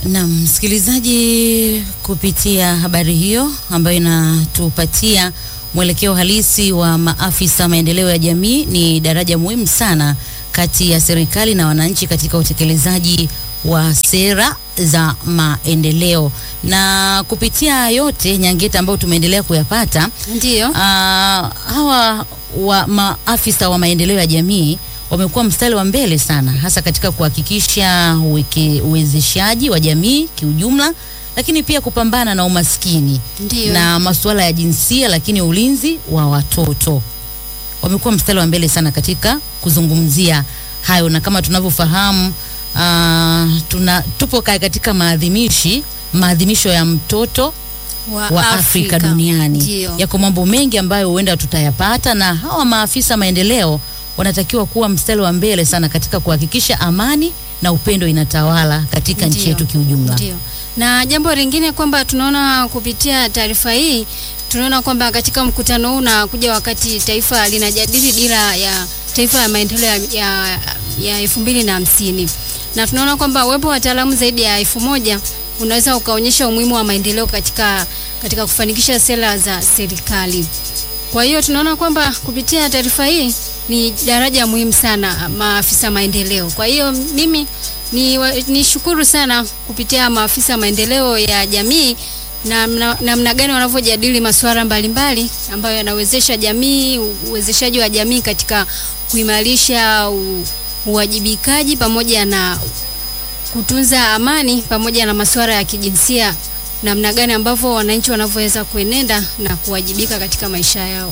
Na msikilizaji, kupitia habari hiyo ambayo inatupatia mwelekeo halisi wa maafisa maendeleo ya jamii, ni daraja muhimu sana kati ya serikali na wananchi katika utekelezaji wa sera za maendeleo. Na kupitia yote Nyangeta ambayo tumeendelea kuyapata, Ndiyo. ah, hawa wa maafisa wa maendeleo ya jamii wamekuwa mstari wa mbele sana hasa katika kuhakikisha uweke- uwezeshaji wa jamii kiujumla, lakini pia kupambana na umaskini Ndiyo. na masuala ya jinsia, lakini ulinzi wa watoto. Wamekuwa mstari wa mbele sana katika kuzungumzia hayo, na kama tunavyofahamu ah, tuna tupo ka- katika maadhimishi maadhimisho ya mtoto wa Afrika, duniani. Ndiyo. Yako mambo mengi ambayo huenda tutayapata, na hawa maafisa maendeleo wanatakiwa kuwa mstari wa mbele sana katika kuhakikisha amani na upendo inatawala katika nchi Ndiyo. yetu kiujumla. Ndio. Na jambo lingine kwamba tunaona kupitia taarifa hii tunaona kwamba katika mkutano huu unakuja wakati taifa linajadili dira ya taifa ya maendeleo ya, ya, ya elfu mbili na hamsini na tunaona kwamba uwepo wa wataalamu zaidi ya elfu moja unaweza ukaonyesha umuhimu wa maendeleo katika, katika kufanikisha sera za serikali. Kwa hiyo tunaona kwamba kupitia taarifa hii ni daraja muhimu sana maafisa maendeleo. Kwa hiyo mimi ni, wa- ni shukuru sana kupitia maafisa maendeleo ya jamii na mna- namna gani wanavyojadili masuala mbalimbali ambayo yanawezesha jamii, uwezeshaji wa jamii katika kuimarisha u- uwajibikaji pamoja na kutunza amani pamoja na masuala ya kijinsia, namna gani ambavyo wananchi wanavyoweza kuenenda na kuwajibika katika maisha yao.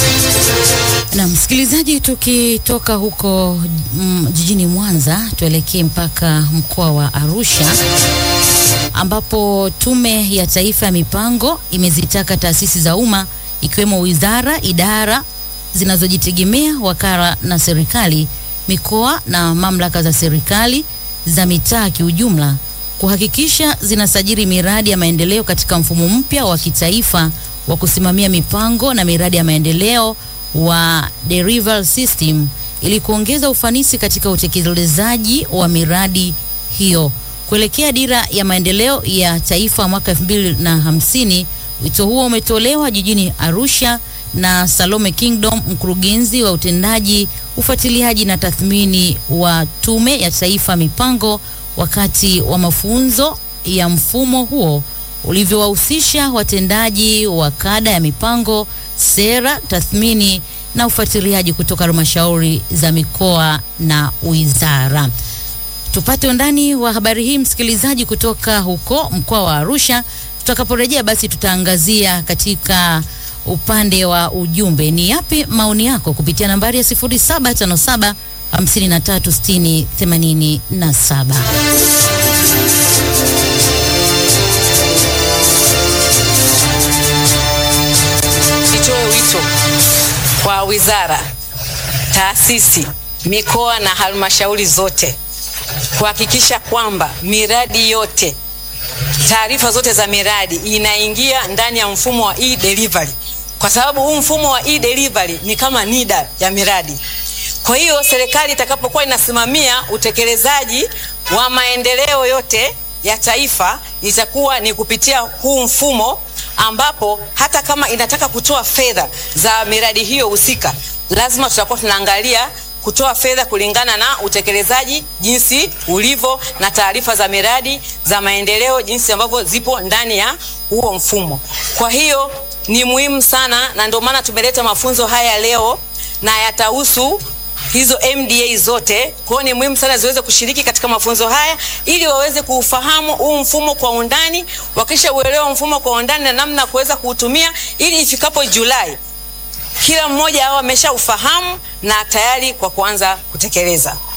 Na msikilizaji, tukitoka huko mm, jijini Mwanza tuelekee mpaka mkoa wa Arusha ambapo Tume ya Taifa ya Mipango imezitaka taasisi za umma ikiwemo wizara, idara zinazojitegemea, wakala na serikali, mikoa na mamlaka za serikali za mitaa kiujumla kuhakikisha zinasajili miradi ya maendeleo katika mfumo mpya wa kitaifa wa kusimamia mipango na miradi ya maendeleo wa Delivery System ili kuongeza ufanisi katika utekelezaji wa miradi hiyo kuelekea dira ya maendeleo ya taifa mwaka elfu mbili na hamsini. Wito huo umetolewa jijini Arusha na Salome Kingdom, mkurugenzi wa utendaji, ufuatiliaji na tathmini wa Tume ya Taifa Mipango, wakati wa mafunzo ya mfumo huo ulivyowahusisha watendaji wa kada ya mipango, sera, tathmini na ufuatiliaji kutoka halmashauri za mikoa na wizara. Tupate undani wa habari hii msikilizaji, kutoka huko mkoa wa Arusha. Tutakaporejea basi, tutaangazia katika upande wa ujumbe, ni yapi maoni yako kupitia nambari ya 0757 5360 87. Nitoe wito kwa wizara, taasisi, mikoa na halmashauri zote kuhakikisha kwamba miradi yote, taarifa zote za miradi inaingia ndani ya mfumo wa e-delivery, kwa sababu huu mfumo wa e-delivery ni kama NIDA ya miradi. Kwa hiyo serikali itakapokuwa inasimamia utekelezaji wa maendeleo yote ya taifa itakuwa ni kupitia huu mfumo ambapo hata kama inataka kutoa fedha za miradi hiyo husika, lazima tutakuwa tunaangalia kutoa fedha kulingana na utekelezaji jinsi ulivyo na taarifa za miradi za maendeleo jinsi ambavyo zipo ndani ya huo mfumo. Kwa hiyo ni muhimu sana, na ndio maana tumeleta mafunzo haya leo na yatahusu hizo MDA zote. Kwa hiyo ni muhimu sana ziweze kushiriki katika mafunzo haya ili waweze kuufahamu huu mfumo kwa undani, wakisha uelewa mfumo kwa undani na namna ya kuweza kuutumia ili ifikapo Julai kila mmoja awe ameshaufahamu na tayari kwa kuanza kutekeleza.